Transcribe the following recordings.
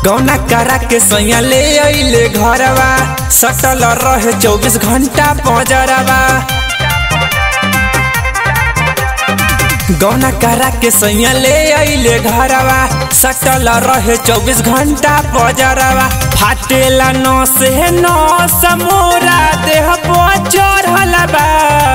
गौना करा के सैया ले अइले घरवा सटल रहे चौबीस घंटा पजरवा गौना करा के सैया ले अइले घरवा सटल रहे चौबीस घंटा पजरवा फाटेला नौ से नौ समोरा देह चढ़ल बा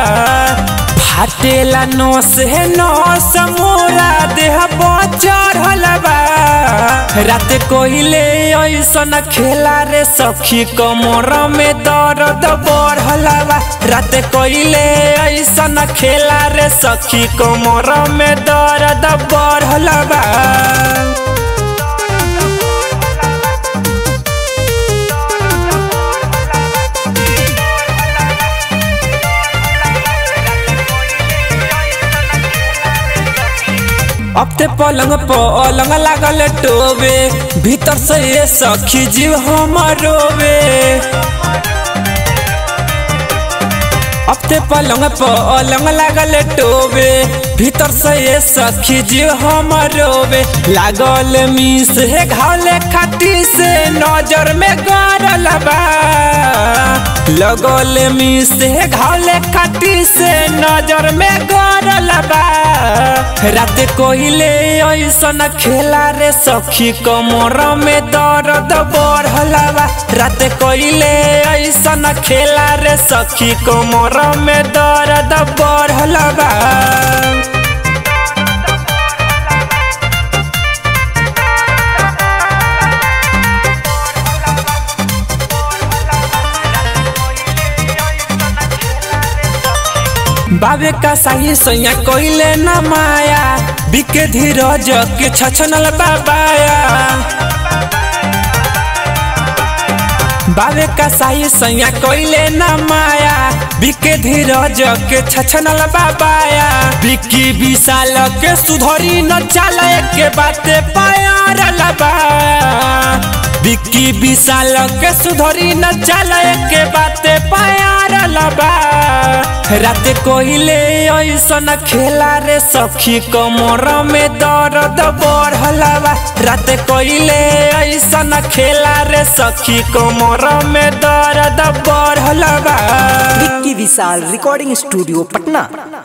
फाटेला नौ से नौ समोरा देह चढ़ल बा रात कोइले ऐसन खेला रे सखी कमर में दर्द बढ़ल बा रात कोइले ऐसन खेला रे सखी कमर में दर्द बढ़ल बा अब ते पलंग पलंग लागल टोबे भीतर से ये सखी जीव हमारोबे अब ते पलंग पलंग लागल टोबे भीतर से ये सखी जीव हमारोबे लागल मिस है घाले खाटी से नजर में गरल बा लगल मिस है घाले खाटी से नजर में गरल बा रात कोइले ऐसन खेला रे सखी कमर में दर्द बढ़ल बा रात कोइले ऐसन खेला रे सखी कमर में दर्द बढ़ल बा बाबे का साही सैया कोइले न माया बिके धीरज के छछनल बाबाया बाबे का साही सैया कोइले न माया बिके धीरज के छछनल बाबाया बिकी विशाल के सुधरी न चाल के बाते पायर लबा बिक्की विशाल के सुधरी न चाल के बाते पायर लबा रात कोइले ऐसन खेला रे सखी कमर में दर्द बढ़ल बा रात कोइले ऐसन खेला रे सखी कमर में दर्द बढ़ल बा विक्की विशाल रिकॉर्डिंग स्टूडियो पटना